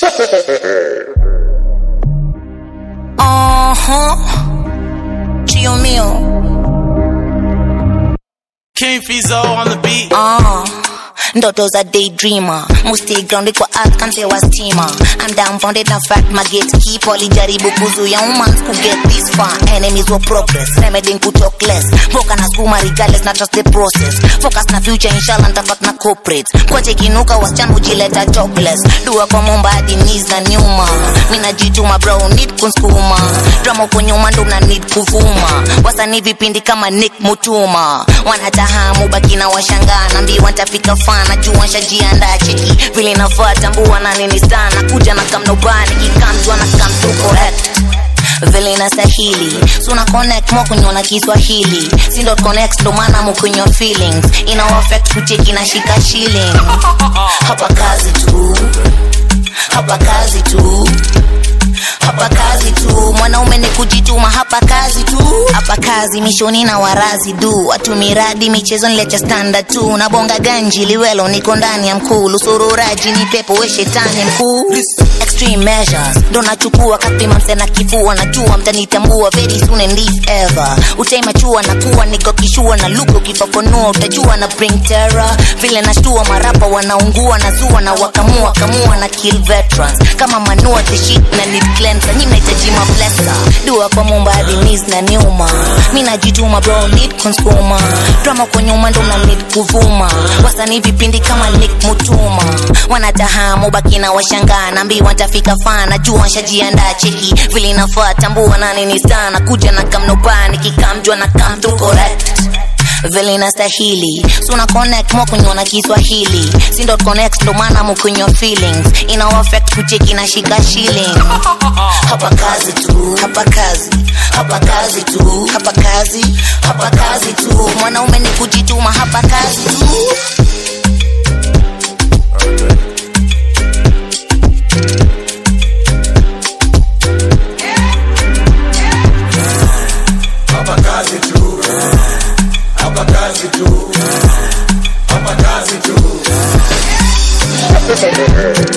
Uh-huh. Chio mio. King Fizo on the beat. Uh. Ndoto za daydreamer musti grounded kwa earth kampewa stima I'm downfounded na fact my gatekeeper walijaribu kuzuia humans ku get this far enemies were progress remedying ku talk less mboka na skuma regardless na trust the process focus na future inshallah nitafak na corporate kwache kinuka wasichana hujileta jobless dua kwa momba hadi knees na nyuma mi najituma bro need kunskuma drama uko nyuma ndo una need kuvuma wasanii vipindi kama nick mutuma wanatahamu baki na washangaa nambiwa ntafika fana jua nshajiandaa cheki vile nafaa tambua na nini sana kuja na kamnobani kikamjwa na kamtu correct vile inastahili suna connect mo kunyona kiswahili sindo connect ndo maana mukunywa feelings ina affect kucheki na shika shilling hapa kazi tu hapa kazi tu hapa kazi tu mwanaume ni kujituma hapa kazi tu hapa kazi mishoni na warazi du watu miradi michezo nilecha standard tu na bonga ganji liwelo niko ndani ya mkuu lusururaji ni pepo we shetani mkuu extreme measures ndo nachukua kapima msena kifua najua mtanitambua very soon and if ever utaimachua na kuwa niko kishua na luko kifafanua utajua na bring terror vile nashtua marapa wanaungua na zua na wakamua kamua na kill veterans kama manua the shit na need cleanser nyi mnahitaji mablesa dua kwa mumba hadi knees na nyuma mi najituma bro need consumer drama kwa nyuma ndo na need kuvuma wasanii vipindi kama nick mutuma wanatahamu baki na washangaa nambiwa ntafika fana jua nshajiandaa cheki vile inafaa tambua na nini sana kuja na kamnobani kikamjwa na kamtu correct vile inastahili suna connect mo kunywa na kiswahili sindo connect ndo maana mukunywa feelings ina affect kucheki na shika shilling hapa kazi tu hapa kazi hapa kazi tu hapa kazi hapa kazi tu mwanaume ni kujituma hapa kazi tu Hapa kazi tu. Hapa kazi tu. Hapa kazi tu.